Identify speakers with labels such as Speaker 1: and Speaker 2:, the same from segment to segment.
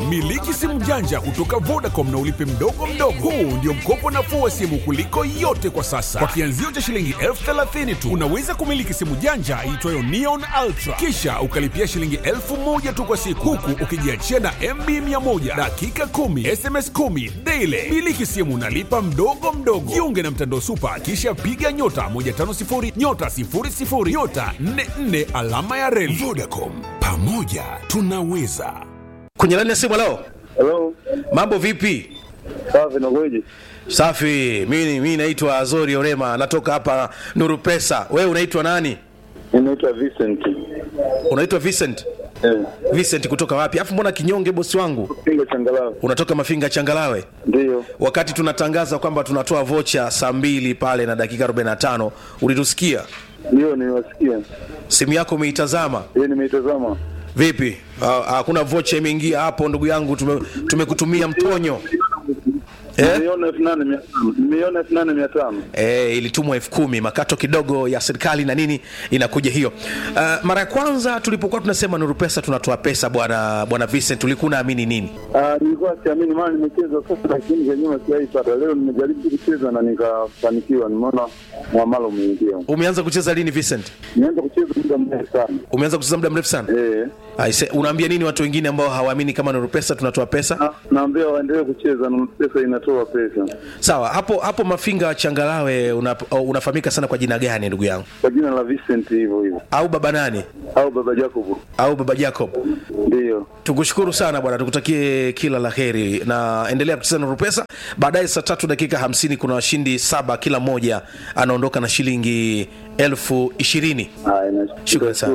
Speaker 1: Miliki simu janja kutoka Vodacom na ulipe mdogo mdogo. Huu ndio mkopo nafuu wa simu kuliko yote kwa sasa. Kwa kianzio cha shilingi elfu thelathini tu unaweza kumiliki simu janja iitwayo Neon Ultra, kisha ukalipia shilingi elfu moja tu kwa siku, huku ukijiachia na MB 100 dakika 10 SMS 10 daily. Miliki simu nalipa mdogo mdogo. Jiunge na mtandao Super, kisha piga nyota 150 nyota 00 nyota 44 alama ya reli. Vodacom, pamoja tunaweza.
Speaker 2: kwenye laini ya simu leo
Speaker 3: Hello.
Speaker 2: mambo vipi
Speaker 3: Safi nakuja.
Speaker 2: safi mimi mimi naitwa azori orema natoka hapa nuru pesa wewe unaitwa nani
Speaker 3: Mimi naitwa Vincent.
Speaker 2: unaitwa vincent
Speaker 3: Eh,
Speaker 2: vincent kutoka wapi afu mbona kinyonge bosi wangu
Speaker 3: Pinga changalawe.
Speaker 2: unatoka mafinga changalawe
Speaker 3: Ndio.
Speaker 2: wakati tunatangaza kwamba tunatoa vocha saa mbili pale na dakika 45 ulitusikia
Speaker 3: Ndio niwasikia.
Speaker 2: simu yako umeitazama
Speaker 3: Yeye nimeitazama.
Speaker 2: vipi Ah, hakuna vocha imeingia hapo ndugu yangu tume- tumekutumia mtonyo eh?
Speaker 3: Nimeona 8500. Nimeona 8500.
Speaker 2: e, ilitumwa elfu kumi makato kidogo ya serikali na nini inakuja hiyo uh, mara ya kwanza tulipokuwa tunasema nuru pesa tunatoa pesa bwana bwana vincent ulikuwa unaamini nini
Speaker 3: Ah, nilikuwa siamini maana nimecheza sasa lakini kwa nyuma sijaipata. Leo nimejaribu kucheza na nikafanikiwa. Nimeona muamala umeingia.
Speaker 2: umeanza kucheza lini vincent
Speaker 3: Nianza kucheza muda mrefu sana.
Speaker 2: umeanza kucheza muda mrefu sana
Speaker 3: Eh.
Speaker 2: Aise, unaambia nini watu wengine ambao hawaamini kama nuru pesa tunatoa pesa
Speaker 3: Na- Naambia waendelee kucheza na pesa inatoa pesa.
Speaker 2: sawa hapo hapo mafinga changalawe una, unafahamika sana kwa jina gani ndugu yangu
Speaker 3: Kwa jina la Vincent hivyo hivyo.
Speaker 2: au baba nani
Speaker 3: Au baba Jacob.
Speaker 2: au baba jacob
Speaker 3: Ndio.
Speaker 2: tukushukuru sana bwana tukutakie kila la heri na endelea kucheza nuru pesa baadaye saa tatu dakika hamsini kuna washindi saba kila mmoja anaondoka na shilingi elfu ishirini
Speaker 3: Haya, nashukuru.
Speaker 2: Shukrani sana.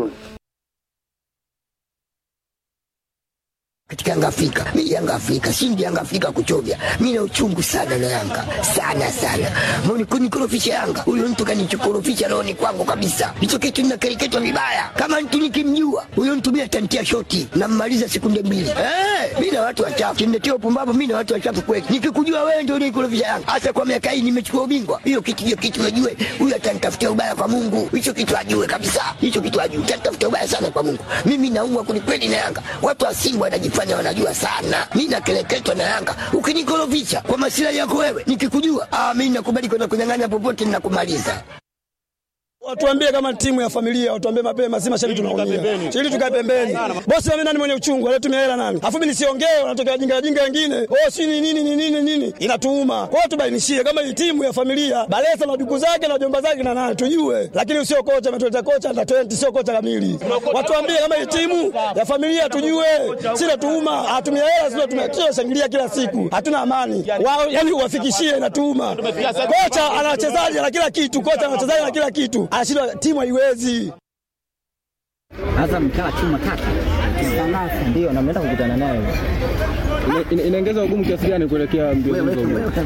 Speaker 4: katika Yanga Afrika. Mimi Yanga Afrika, shindi Yanga Afrika kuchovya. Mimi na uchungu sana na Yanga. Sana sana. Mbona kunikorofisha Yanga? Huyo mtu kanichokorofisha rohoni kwangu kabisa. Hicho kitu ninakereketwa vibaya. Kama mtu nikimjua, huyo mtu mimi atantia shoti na mmaliza sekunde mbili. Eh, mimi na watu wachafu. Kimnetia upumbavu mimi na watu wachafu kweli. Nikikujua wewe ndio unikorofisha Yanga. Hasa kwa miaka hii nimechukua ubingwa. Hiyo kitu hiyo kitu ajue. Huyo atanitafutia ubaya kwa Mungu. Hicho kitu ajue kabisa. Hicho kitu ajue. Atanitafutia ubaya sana kwa Mungu. Mimi naumwa kwelikweli na Yanga. Watu wa Simba wanajifanya wanajua sana. Mimi nakeleketwa na Yanga. Ukinikorofisha kwa masilahi yako wewe, nikikujua, ah, mimi nakubali kwenda kunyang'anya popote ninakumaliza.
Speaker 5: Watuambie kama timu ya familia, watuambie mapema, si mashabiki tunaumia. Ili tukae pembeni. Bosi mimi nani mwenye uchungu, alitumia hela nani? Afu mimi nisiongee, wanatokea wajinga wajinga wengine. Oh, si ni nini ni nini nini? Inatuuma. Kwa hiyo tubainishie kama hii timu ya familia, Balesa na duku zake na jomba zake na nani tujue. Lakini usio kocha ametuleta kocha na 20 sio kocha kamili. Watuambie kama hii timu ya familia tujue. Si natuuma, atumia hela sio tumia shangilia kila siku. Hatuna amani. Wao yani uwafikishie inatuuma. Kocha ana wachezaji na kila kitu, kocha ana wachezaji na kila kitu. Anashindwa timu haiwezi.
Speaker 6: Azam kaa chuma tatu ndio na mnaenda kukutana naye
Speaker 7: inaongeza ugumu kiasi gani kuelekea mbio hizo?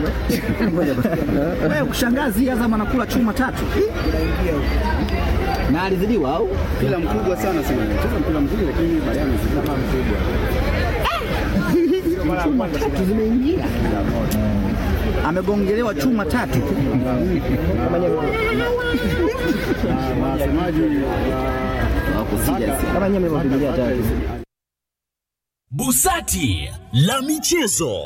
Speaker 6: wewe kushangazi Azam anakula chuma tatu na alizidiwa au
Speaker 7: Mpira mkubwa sana sana. Cheza mpira mzuri lakini baadaye amezidiwa kama mkubwa.
Speaker 6: tatu zimeingia amegongelewa chuma tatu
Speaker 7: Wasemaji
Speaker 6: kama nyewe mmevumilia tatu
Speaker 1: Busati la michezo.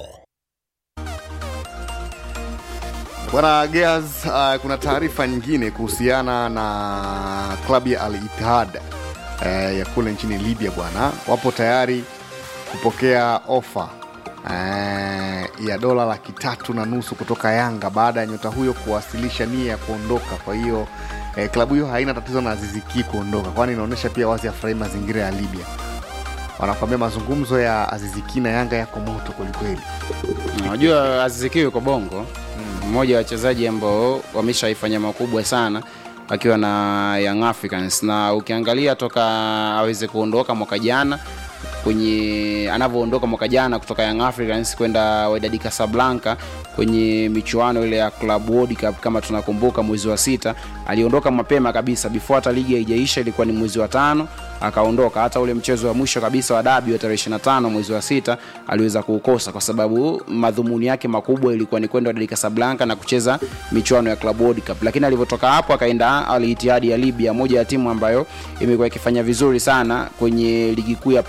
Speaker 8: Bwana Gears, uh, kuna taarifa nyingine kuhusiana na klabu ya Al Ittihad uh, ya kule nchini Libya bwana, wapo tayari kupokea ofa uh, ya dola laki tatu na nusu kutoka Yanga baada ya nyota huyo kuwasilisha nia ya kuondoka. Kwa hiyo eh, klabu hiyo haina tatizo na Aziz Ki kuondoka, kwani inaonyesha pia wazi afurahi mazingira ya Libya. Wanakwambia mazungumzo ya Aziz Ki na Yanga yako moto kwelikweli.
Speaker 9: Unajua Aziz Ki yuko Bongo, mmoja wa wachezaji ambao wameshaifanya makubwa sana akiwa na Young Africans, na ukiangalia toka aweze kuondoka mwaka jana kwenye anavyoondoka mwaka jana kutoka Young Africans kwenda Wydad Casablanca kwenye michuano ile ya Club World Cup kama tunakumbuka, mwezi wa sita aliondoka mapema kabisa, before hata ligi haijaisha, ilikuwa ni mwezi wa tano akaondoka. Hata ule mchezo wa mwisho kabisa wa dabi wa tarehe 25 mwezi wa sita aliweza kuukosa kwa sababu madhumuni yake makubwa ilikuwa ni kwenda Wydad Casablanca na kucheza michuano ya Club World Cup, lakini alivyotoka hapo akaenda Al Ittihad ya Libya, moja ya timu ambayo imekuwa ikifanya vizuri sana kwenye ligi kuu ya pale nyumbani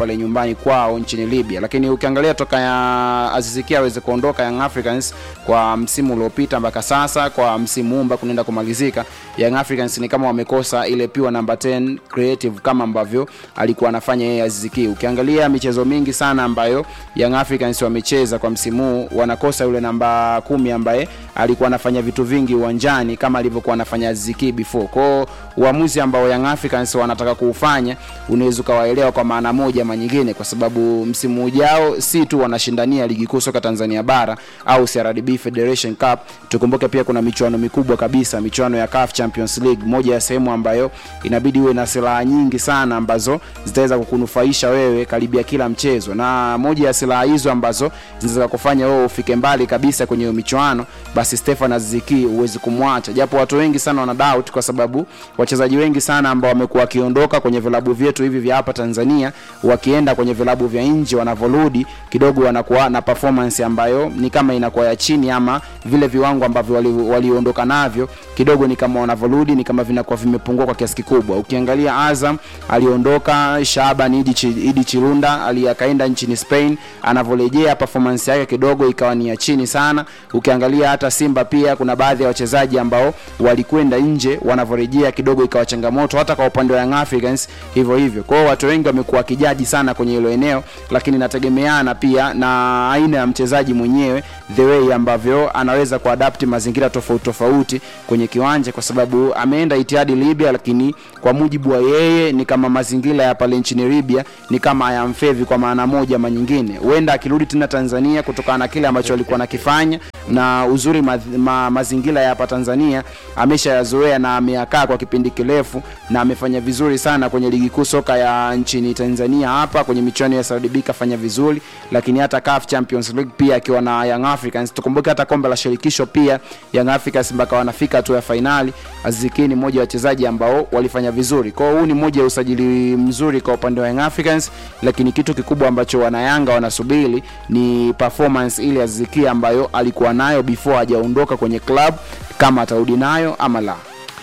Speaker 9: nyumbani kwao nchini Libya. Lakini ukiangalia toka ya Aziz Ki aweze kuondoka Young Africans kwa msimu uliopita mpaka sasa, kwa msimu huu mpaka kunaenda kumalizika, Young Africans ni kama wamekosa ile pure number 10 creative kama ambavyo alikuwa anafanya yeye Aziz Ki. Ukiangalia michezo mingi sana ambayo Young Africans wamecheza kwa msimu huu, wanakosa yule namba kumi ambaye alikuwa anafanya vitu vingi uwanjani kama alivyokuwa anafanya Aziz Ki before. Kwao uamuzi ambao Young Africans wanataka kuufanya unaweza ukawaelewa kwa maana moja ama nyingine, kwa sababu msimu ujao si tu wanashindania ligi kuu soka Tanzania bara au CRDB Federation Cup. Tukumbuke pia kuna michuano mikubwa kabisa, michuano ya CAF Champions League, moja ya sehemu ambayo inabidi uwe na silaha nyingi sana ambazo zitaweza kukunufaisha wewe karibia kila mchezo, na moja ya silaha hizo ambazo zinaweza kufanya wewe ufike mbali kabisa kwenye hiyo michuano, basi Stefan Aziz Ki huwezi kumwacha, japo watu wengi sana wana doubt kwa sababu wachezaji wengi sana ambao wamekuwa wakiondoka kwenye vilabu vyetu hivi vya hapa Tanzania wakienda kwenye vilabu vya nje, wanavyorudi kidogo wanakuwa na performance ambayo ni kama inakuwa ya chini, ama vile viwango ambavyo wali- waliondoka navyo kidogo ni kama wanavyorudi ni kama vinakuwa vimepungua kwa kiasi kikubwa. Ukiangalia Azam aliondoka, Shaban Idi, Chi, Idi Chirunda ali akaenda nchini Spain, anavyorejea performance yake kidogo ikawa ni ya chini sana. Ukiangalia hata Simba pia kuna baadhi ya wachezaji ambao walikwenda nje, wanavyorejea kidogo ikawa changamoto, hata kwa upande wa Young Africans hivyo hivyo. Kwa hiyo watu wengi wamekuwa wakijaji sana kwenye hilo eneo, lakini inategemeana pia na aina ya mchezaji mwenyewe, the way ambavyo anaweza kuadapti mazingira tofauti tofauti kwenye kiwanja, kwa sababu ameenda Itihadi Libya, lakini kwa mujibu wa yeye ni kama mazingira ya pale nchini Libya ni kama hayamfevi kwa maana moja ama nyingine. Huenda akirudi tena Tanzania kutokana na kile ambacho alikuwa anakifanya na uzuri ma, ma, mazingira ya hapa Tanzania ameshayazoea na ameyakaa kwa kipindi kirefu na amefanya vizuri sana kwenye ligi kuu soka ya nchini Tanzania hapa kwenye michuano ya Saudi kafanya vizuri, lakini hata CAF Champions League pia akiwa na Young Africans. Tukumbuke hata kombe la shirikisho pia Young Africans mpaka wanafika hatua ya fainali. Aziz Ki ni mmoja wa wachezaji ambao walifanya vizuri. Kwa hiyo huu ni mmoja ya usajili mzuri kwa upande wa Young Africans, lakini kitu kikubwa ambacho wanayanga wanasubiri ni performance ile ya Aziz Ki ambayo alikuwa nayo before hajaondoka kwenye club, kama atarudi nayo ama la.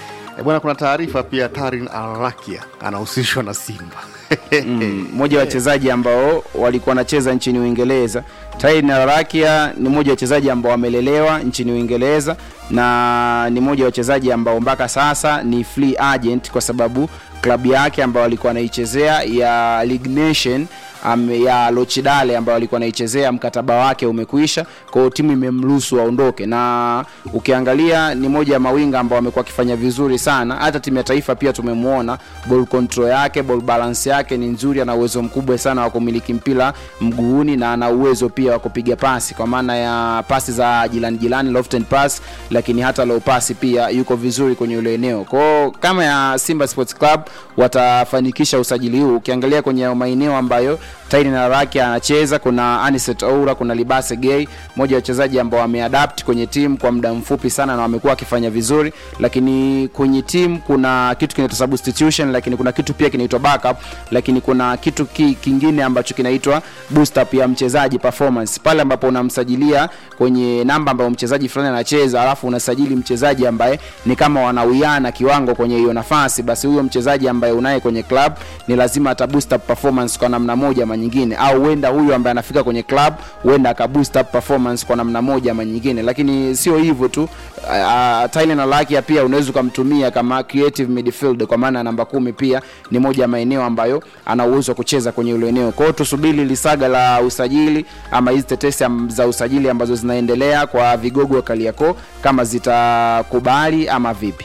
Speaker 8: E bwana, kuna taarifa pia Tarin Alrakia anahusishwa na Simba
Speaker 9: Mm, mmoja wa wachezaji ambao walikuwa wanacheza nchini Uingereza. Tyne Arakia ni mmoja wa wachezaji ambao wamelelewa nchini Uingereza na ni mmoja wa wachezaji ambao mpaka sasa ni free agent kwa sababu klabu yake ambayo alikuwa anaichezea ya League Nation um, ya Lochidale ambayo alikuwa anaichezea mkataba wake umekwisha, kwa hiyo timu imemruhusu aondoke, na ukiangalia ni moja ya mawinga ambao wamekuwa wakifanya vizuri sana. Hata timu ya taifa pia tumemwona ball control yake, ball balance yake ni nzuri, ana uwezo mkubwa sana wa kumiliki mpira mguuni na ana uwezo pia wa kupiga pasi kwa maana ya pasi za jirani jirani, loft and pass, lakini hata low pass pia yuko vizuri kwenye ile eneo. Kwa hiyo kama ya Simba Sports Club watafanikisha usajili huu, ukiangalia kwenye maeneo ambayo Taini na Raki anacheza, kuna Aniset Oura, kuna Libase Gay, mmoja wa wachezaji ambao wameadapt kwenye timu kwa muda mfupi sana na wamekuwa wakifanya vizuri, lakini kwenye timu kuna kitu kinaitwa substitution, lakini kuna kitu pia kinaitwa backup, lakini kuna kitu ki, kingine ambacho kinaitwa boost up ya mchezaji performance, pale ambapo unamsajilia kwenye namba ambayo mchezaji fulani anacheza, alafu unasajili mchezaji ambaye ni kama wanawiana kiwango kwenye hiyo nafasi, basi huyo mchezaji ambaye unaye kwenye club ni lazima ata boost up performance kwa namna moja ama nyingine, au huenda huyu ambaye anafika kwenye club huenda aka boost up performance kwa namna moja ama nyingine. Lakini sio hivyo tu, uh, Tylen Alakia pia unaweza ukamtumia kama creative midfield, kwa maana namba kumi pia ni moja ya maeneo ambayo ana uwezo wa kucheza kwenye ile eneo. Kwa hiyo tusubiri lisaga la usajili ama hizi tetesi am- za usajili ambazo zinaendelea kwa vigogo wa Kariakoo kama zitakubali ama vipi.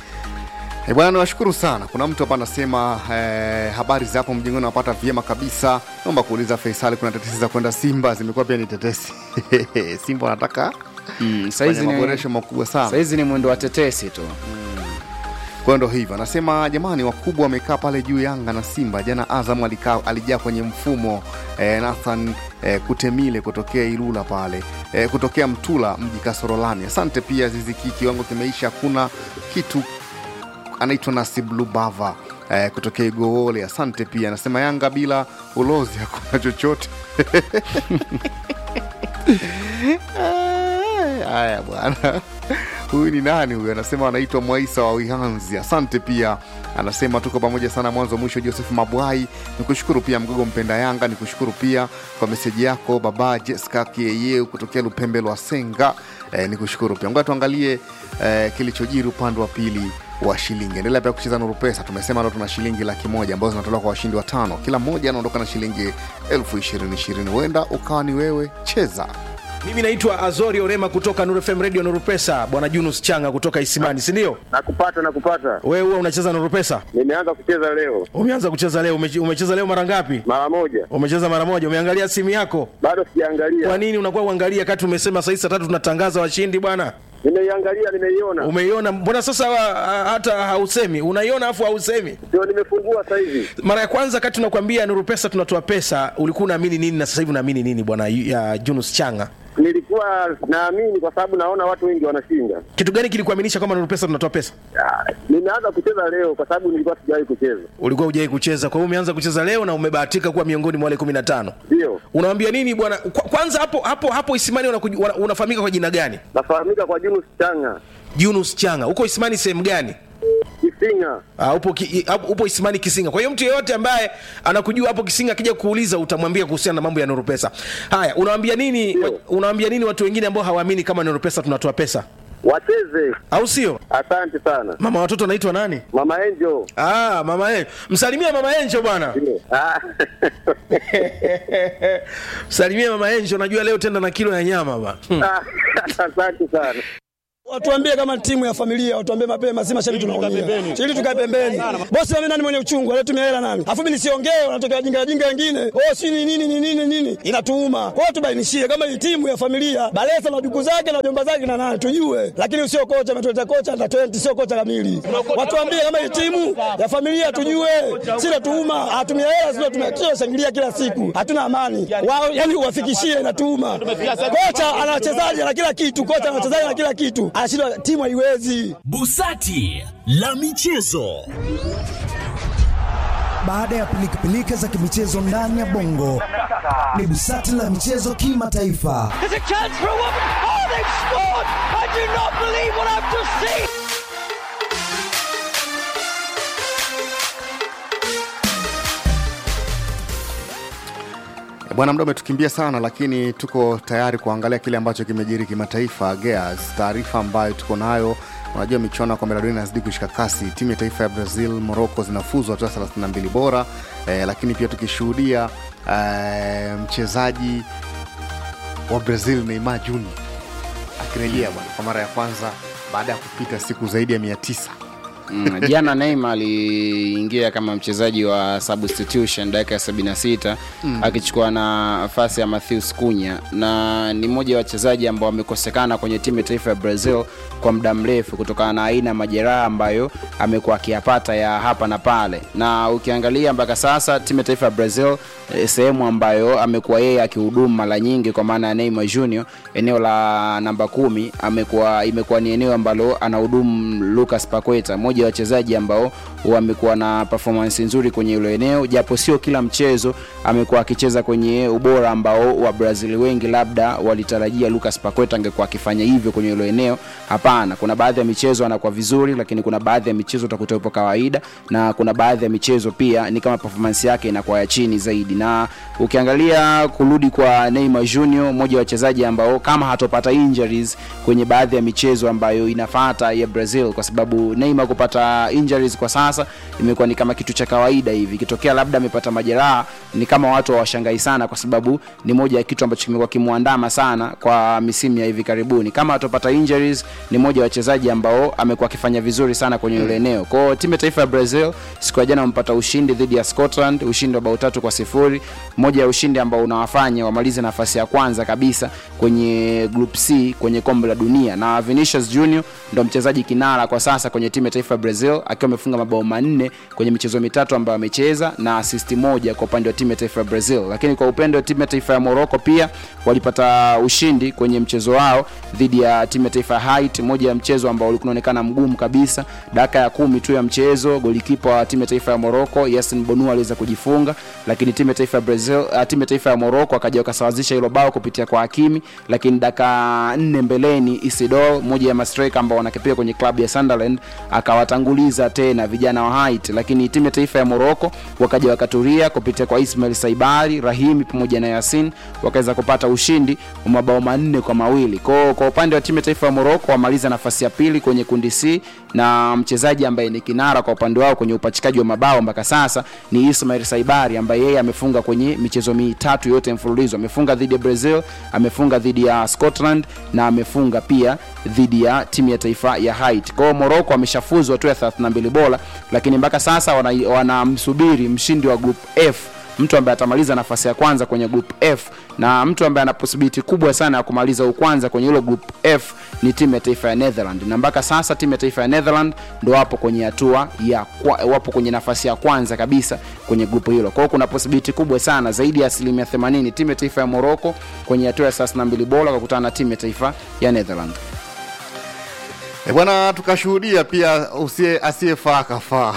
Speaker 8: E bwana, niwashukuru sana. Kuna mtu hapa anasema eh, habari za hapo mjengoni napata vyema kabisa. Naomba kuuliza Faisal, kuna tetesi za kwenda Simba zimekuwa pia ni tetesi Simba wanataka
Speaker 9: Mm,
Speaker 8: fanya
Speaker 9: saizi ni,
Speaker 8: maboresho makubwa sana.
Speaker 9: saizi ni mwendo wa tetesi tu.
Speaker 8: Kwa hiyo ndo hivyo anasema, jamani, wakubwa wamekaa pale juu Yanga na Simba. Jana Azam alikaa alijaa kwenye mfumo eh, Nathan eh, Kutemile kutokea Ilula pale eh, kutokea Mtula mji Kasorolani. Asante pia Ziziki, kiwango kimeisha, hakuna kitu. Anaitwa Nasib Lubava eh, kutokea Igoole. Asante pia anasema Yanga bila ulozi hakuna chochote. Haya bwana, huyu ni nani huyu anasema anaitwa mwaisa wa wihanzi asante pia anasema tuko pamoja sana mwanzo mwisho joseph mabwai nikushukuru pia mgogo mpenda yanga nikushukuru pia kwa meseji yako baba jeska kieyeu kutokea lupembe lwa senga eh, nikushukuru pia ngoja tuangalie eh, kilichojiri upande wa pili wa shilingi endelea pia kucheza nuru pesa tumesema leo tuna shilingi laki moja ambazo zinatolewa kwa washindi watano kila mmoja anaondoka na shilingi elfu ishirini ishirini huenda ukawa ni wewe cheza
Speaker 2: mimi naitwa azori orema kutoka nuru fm radio nuru pesa bwana junus changa kutoka isimani sindio
Speaker 3: Nakupata, nakupata.
Speaker 2: wewe huwa unacheza nuru pesa
Speaker 3: Nimeanza kucheza leo
Speaker 2: umeanza kucheza leo umeche- umecheza leo mara ngapi
Speaker 3: mara moja,
Speaker 2: umecheza mara moja umeangalia simu yako
Speaker 3: bado
Speaker 2: kwa
Speaker 3: sijaangalia.
Speaker 2: nini unakuwa uangalia kati umesema saa hii saa tatu tunatangaza washindi bwana
Speaker 3: Nimeiangalia, nimeiona,
Speaker 2: umeiona mbona sasa uh, hata hausemi unaiona afu hausemi
Speaker 3: ndio nimefungua sasa hivi.
Speaker 2: mara ya kwanza kati tunakwambia nuru pesa tunatoa pesa ulikuwa unaamini nini na sasa hivi unaamini nini bwana ya junus changa
Speaker 3: Nilikuwa naamini kwa sababu naona watu wengi wanashinda.
Speaker 2: kitu gani kilikuaminisha kwamba nuru pesa tunatoa pesa
Speaker 3: Ah, Nimeanza kucheza leo kwa sababu nilikuwa sijawahi kucheza.
Speaker 2: ulikuwa hujai kucheza kwa hiyo umeanza kucheza leo na umebahatika kuwa miongoni mwa wale kumi na tano
Speaker 3: Ndio
Speaker 2: unawambia nini bwana Kwa- kwanza hapo hapo hapo isimani unakuj- wana- unafahamika kwa jina gani
Speaker 3: nafahamika kwa Junus Changa
Speaker 2: junus changa huko isimani sehemu gani
Speaker 3: Kisinga.
Speaker 2: Uh, upo, ki, i- hapo- upo isimani kisinga kwa hiyo mtu yeyote ambaye anakujua hapo kisinga akija kuuliza utamwambia kuhusiana na mambo ya nuru pesa haya unawambia nini
Speaker 3: Ndio.
Speaker 2: unawambia nini watu wengine ambao hawaamini kama nuru pesa tunatoa pesa
Speaker 3: Wacheze.
Speaker 2: au sio
Speaker 3: Asante sana
Speaker 2: mama watoto anaitwa nani
Speaker 3: Mama Angel.
Speaker 2: ah, mama Enjo. msalimia mama enjo bwana
Speaker 3: Ndio. Ah.
Speaker 2: msalimia mama enjo najua leo tenda na kilo ya nyama ba hmm.
Speaker 3: Asante sana.
Speaker 5: Watuambie kama timu ya familia, watuambie mapema, si mashabiki tunaumia. Ili tukae pembeni. Bosi mimi nani mwenye uchungu, alitumia hela nani? Afu mimi nisiongee, wanatokea jinga jinga wengine. Oh, si ni nini ni nini nini? Inatuuma. Kwa hiyo tubainishie kama hii timu ya familia, Balesa na duku zake na jomba zake na nani tujue. Lakini usio kocha ametuleta kocha under 20 sio kocha kamili. Watuambie kama hii timu ya familia tujue. Si natuuma, atumia hela sio tumekio shangilia kila siku. Hatuna amani. Wao yani uwafikishie inatuuma. Kocha ana wachezaji na kila kitu, kocha ana wachezaji na kila kitu. Anashindwa timu haiwezi.
Speaker 10: Busati la michezo.
Speaker 11: Baada ya pilikapilika za kimichezo ndani ya bongo, ni busati la michezo kimataifa.
Speaker 12: There's a chance for a woman. Oh, they've scored! I do not believe what I've just seen.
Speaker 8: bwana mda umetukimbia sana lakini tuko tayari kuangalia kile ambacho kimejiri kimataifa gears taarifa ambayo tuko nayo unajua michuano ya kombe la dunia inazidi kushika kasi timu ya taifa ya brazil morocco zinafuzwa hatua 32 bora eh, lakini pia tukishuhudia eh, mchezaji wa brazil neymar juni akirejea bwana kwa mara ya kwanza baada ya kupita siku zaidi ya 900
Speaker 9: Mm, jana Neymar aliingia kama mchezaji wa substitution dakika ya 76
Speaker 8: Mm.
Speaker 9: akichukua nafasi ya Matheus Cunha na ni mmoja wa wachezaji ambao wamekosekana kwenye timu ya taifa ya Brazil kwa muda mrefu kutokana na aina ya majeraha ambayo amekuwa akiyapata ya hapa na pale, na ukiangalia mpaka sasa timu ya taifa ya Brazil eh, sehemu ambayo amekuwa yeye akihudumu mara nyingi kwa maana ya Neymar Junior, eneo la namba kumi amekuwa imekuwa ni eneo ambalo anahudumu Lucas Paqueta, mmoja wa wachezaji ambao wamekuwa na performance nzuri kwenye hilo eneo, japo sio kila mchezo amekuwa akicheza kwenye ubora ambao wa Brazil wengi labda walitarajia Lucas Paqueta angekuwa akifanya hivyo kwenye hilo eneo. Hapana, kuna baadhi ya michezo anakuwa vizuri, lakini kuna baadhi ya michezo utakuta yupo kawaida, na kuna baadhi ya michezo pia ni kama performance yake inakuwa ya chini zaidi. Na ukiangalia kurudi kwa Neymar Junior, mmoja wa wachezaji ambao kama hatopata injuries kwenye baadhi ya michezo ambayo inafata ya Brazil, kwa sababu Neymar kupata injuries kwa sasa imekuwa ni kama kitu cha kawaida hivi. Ikitokea labda amepata majeraha, ni kama watu hawashangai sana, kwa sababu ni moja ya kitu ambacho kimekuwa kimwandama sana kwa misimu ya hivi karibuni. Kama atopata injuries, ni moja wa wachezaji ambao amekuwa akifanya vizuri sana kwenye ile eneo. Kwa hiyo timu ya taifa ya Brazil siku ya jana wamepata ushindi dhidi ya Scotland, ushindi wa bao tatu kwa sifuri, moja ya ushindi ambao unawafanya wamalize nafasi ya kwanza kabisa kwenye group C kwenye kombe la dunia, na Vinicius Junior ndo mchezaji kinara kwa sasa kwenye timu ya taifa ya taifa brazil akiwa amefunga mabao manne kwenye michezo mitatu ambayo amecheza na asisti moja kwa upande wa timu ya taifa ya brazil lakini kwa upande wa timu ya taifa ya morocco pia walipata ushindi kwenye mchezo wao dhidi ya timu ya taifa ya Haiti, moja ya mchezo ambao ulikuwa unaonekana mgumu kabisa. Dakika ya kumi tu ya mchezo, golikipa wa timu ya taifa ya Morocco Yasin Bonu aliweza kujifunga, lakini timu ya taifa ya Brazil, uh, timu ya taifa ya Morocco akaja wakasawazisha hilo bao kupitia kwa Hakimi, lakini dakika nne mbeleni Isidore, moja ya mastrika ambao wanakipia kwenye klabu ya Sunderland, akawatanguliza tena vijana wa Haiti, lakini timu ya taifa ya Morocco wakaja wakaturia kupitia kwa Ismail Saibari, Rahimi pamoja na Yasin wakaweza kupata ushindi wa mabao manne kwa mawili. Kwa, kwa upande wa timu ya taifa ya Morocco wamaliza nafasi ya pili kwenye kundi C na mchezaji ambaye ni kinara kwa upande wao kwenye upachikaji wa mabao mpaka sasa ni Ismail Saibari ambaye yeye amefunga kwenye michezo mitatu yote mfululizo. Amefunga dhidi ya Brazil, amefunga dhidi ya Scotland na amefunga pia dhidi ya timu ya taifa ya Haiti. Kwa hiyo Morocco ameshafuzu hatua ya 32 bora, lakini mpaka sasa wanamsubiri wana mshindi wa group F mtu ambaye atamaliza nafasi ya kwanza kwenye group F na mtu ambaye ana possibility kubwa sana ya kumaliza ukwanza kwenye hilo group F ni timu ya taifa ya Netherland, na mpaka sasa timu ya taifa ya Netherland ndo wapo kwenye hatua ya kwa, wapo kwenye nafasi ya kwanza kabisa kwenye grupu hilo. Kwa hiyo kuna possibility kubwa sana zaidi ya asilimia 80 timu ya taifa ya Morocco kwenye hatua ya 32 bora kukutana na timu ya taifa ya Netherland.
Speaker 8: E bwana, tukashuhudia pia usie asiyefaa kafaa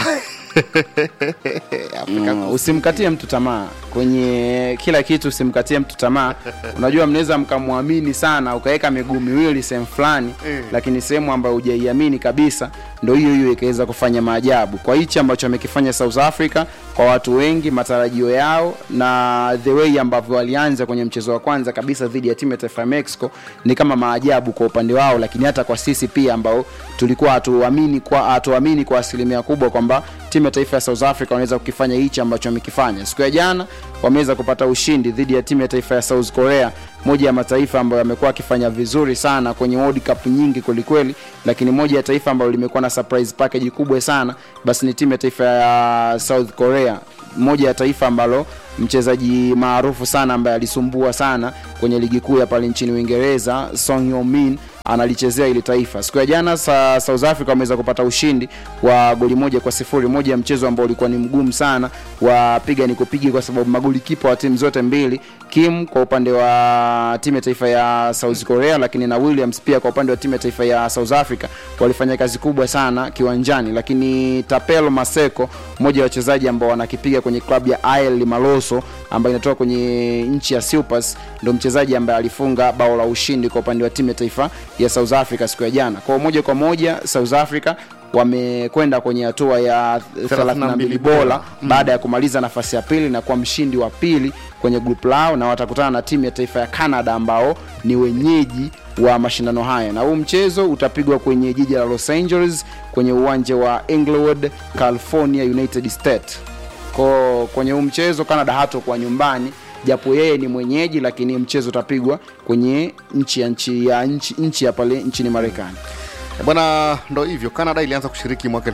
Speaker 9: Mm, usimkatie mtu tamaa kwenye kila kitu, usimkatie mtu tamaa. Unajua, mnaweza mkamwamini sana ukaweka miguu miwili sehemu fulani
Speaker 8: Mm.
Speaker 9: lakini sehemu ambayo hujaiamini kabisa ndo hiyo hiyo ikaweza kufanya maajabu. Kwa hichi ambacho amekifanya South Africa, kwa watu wengi matarajio yao na the way ambavyo walianza kwenye mchezo wa kwanza kabisa dhidi ya timu ya taifa ya Mexico ni kama maajabu kwa upande wao, lakini hata kwa sisi pia ambao tulikuwa hatuamini kwa hatuamini kwa asilimia kubwa kwamba timu ya taifa ya South Africa wanaweza kukifanya hichi ambacho wamekifanya. Siku ya jana wameweza kupata ushindi dhidi ya timu ya taifa ya South Korea, moja ya mataifa ambayo yamekuwa akifanya vizuri sana kwenye World Cup nyingi kwelikweli, lakini moja ya taifa ambalo limekuwa na surprise package kubwa sana basi ni timu ya taifa ya South Korea, moja ya taifa ambalo mchezaji maarufu sana ambaye alisumbua sana kwenye ligi kuu ya pale nchini Uingereza Son Heung-min analichezea ili taifa. Siku ya jana sa, South Africa wameweza kupata ushindi wa goli moja kwa sifuri, moja ya mchezo ambao ulikuwa ni mgumu sana wa piga ni kupigi, kwa sababu magoli kipa wa timu zote mbili, Kim kwa upande wa timu ya taifa ya South Korea, lakini na Williams pia kwa upande wa timu ya taifa ya South Africa walifanya kazi kubwa sana kiwanjani, lakini Tapelo Maseko, mmoja wa wachezaji ambao wanakipiga kwenye klabu ya AL Maloso ambayo inatoka kwenye nchi ya Cyprus, ndo mchezaji ambaye alifunga bao la ushindi kwa upande wa timu ya taifa ya South Africa siku ya jana. Kwa moja kwa moja South Africa wamekwenda kwenye hatua ya 32 bora baada ya kumaliza nafasi ya pili na kuwa mshindi wa pili kwenye group lao, na watakutana na timu ya taifa ya Canada ambao ni wenyeji wa mashindano haya, na huu mchezo utapigwa kwenye jiji la Los Angeles kwenye uwanja wa Inglewood, California, United States. Kwa kwenye huu mchezo Canada hatakuwa nyumbani japo yeye ni mwenyeji, lakini mchezo utapigwa kwenye nchi ya nchi ya nchi, nchi ya pale nchini Marekani.
Speaker 8: E bwana, ndo hivyo. Canada ilianza kushiriki mwaka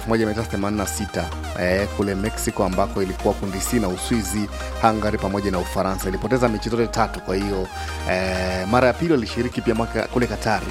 Speaker 8: 1986 eh, kule Mexico ambako ilikuwa kundi C na Uswizi, Hungary pamoja na Ufaransa. Ilipoteza mechi zote tatu. Kwa hiyo eh, mara ya pili walishiriki pia mwaka kule Katari,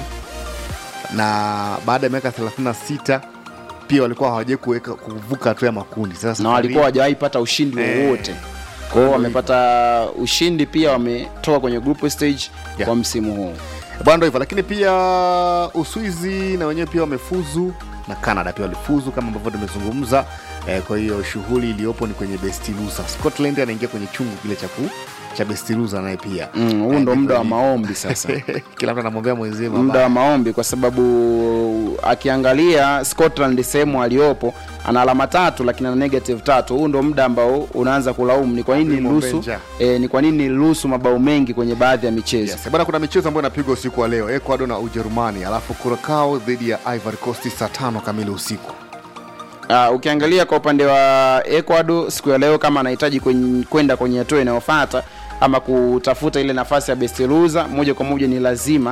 Speaker 8: na baada ya miaka 36 pia walikuwa hawajai kuweka kuvuka hatua ya makundi. Sasa
Speaker 9: na
Speaker 8: safari
Speaker 9: walikuwa hawajawahi pata ushindi
Speaker 8: Eh.
Speaker 9: wowote kwa hiyo wamepata ushindi pia wametoka kwenye group stage kwa msimu huu
Speaker 8: bwana ndo hivyo lakini pia uswizi na wenyewe pia wamefuzu na canada pia walifuzu kama ambavyo tumezungumza eh, kwa hiyo shughuli iliyopo ni kwenye bestilusa scotland anaingia kwenye chungu kile cha ku cha bestilusa naye pia
Speaker 9: Mm, huu ndo muda wa maombi sasa
Speaker 8: kila mtu anamwambia mwenzie
Speaker 9: muda wa maombi kwa sababu akiangalia scotland sehemu aliyopo ana alama tatu lakini ana negative tatu huu ndo muda ambao unaanza kulaumu ni kwa nini
Speaker 8: Mwalimu
Speaker 9: niruhusu
Speaker 8: Benja.
Speaker 9: e, ni kwa nini niruhusu mabao mengi kwenye baadhi ya michezo
Speaker 8: Yes, bwana kuna michezo ambayo inapigwa usiku wa leo ecuador na ujerumani alafu kurakao dhidi ya ivory coast saa tano kamili usiku
Speaker 9: Uh, ukiangalia kwa upande wa Ecuador siku ya leo kama anahitaji kwenye- kwenda kwenye hatua inayofuata ama kutafuta ile nafasi ya best loser moja kwa moja ni lazima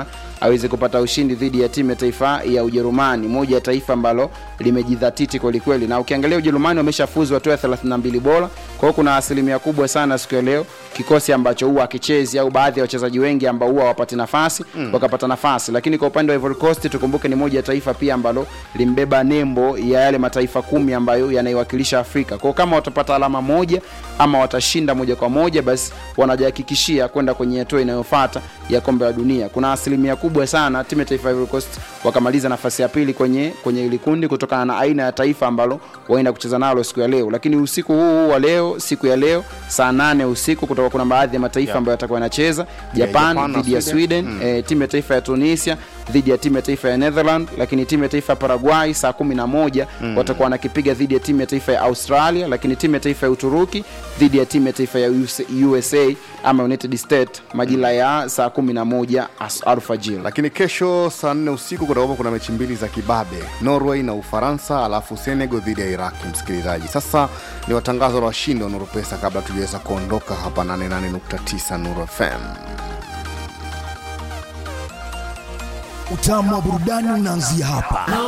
Speaker 9: aweze kupata ushindi dhidi ya timu ya taifa ya Ujerumani, moja ya taifa ambalo limejidhatiti kwelikweli, na ukiangalia Ujerumani wameshafuzu hatua ya 32 bora. Kwa hiyo kuna asilimia kubwa sana siku ya leo kikosi ambacho huwa akichezi au baadhi ya wachezaji wengi ambao huwa wapati nafasi mm. wakapata nafasi, lakini kwa upande wa Ivory Coast tukumbuke ni moja ya taifa pia ambalo limbeba nembo ya yale mataifa kumi ambayo yanaiwakilisha Afrika. Kwa hiyo kama watapata alama moja ama watashinda moja kwa moja, basi wanajihakikishia kwenda kwenye hatua inayofuata ya kombe la dunia. Kuna asilimia kubwa sana timu ya taifa ya Ivory Coast wakamaliza nafasi ya pili kwenye kwenye hili kundi kutokana na aina ya taifa ambalo waenda kucheza nalo siku ya leo. Lakini usiku huu huu wa leo, siku ya leo saa nane usiku kutoka kuna baadhi ya mataifa
Speaker 8: Yeah.
Speaker 9: ambayo yatakuwa yanacheza
Speaker 8: Yeah,
Speaker 9: Japan
Speaker 8: Japan na
Speaker 9: dhidi ya
Speaker 8: Sweden.
Speaker 9: Sweden, eh, timu ya taifa ya Tunisia dhidi ya timu ya taifa ya Netherland, lakini timu ya taifa ya Paraguay saa kumi na moja
Speaker 8: Mm.
Speaker 9: watakuwa wanakipiga dhidi ya timu ya taifa ya Australia, lakini timu ya taifa ya Uturuki dhidi ya timu ya taifa ya US- USA ama United States majira ya saa kumi na moja as- alfajiri.
Speaker 8: lakini kesho saa nne usiku kutakuwa kuna mechi mbili za kibabe norway na ufaransa alafu senegal dhidi ya iraki msikilizaji sasa ni watangazo la washindi wa nuru pesa kabla tujaweza kuondoka hapa 88.9 nuru fm
Speaker 11: Utamu wa burudani unaanzia hapa.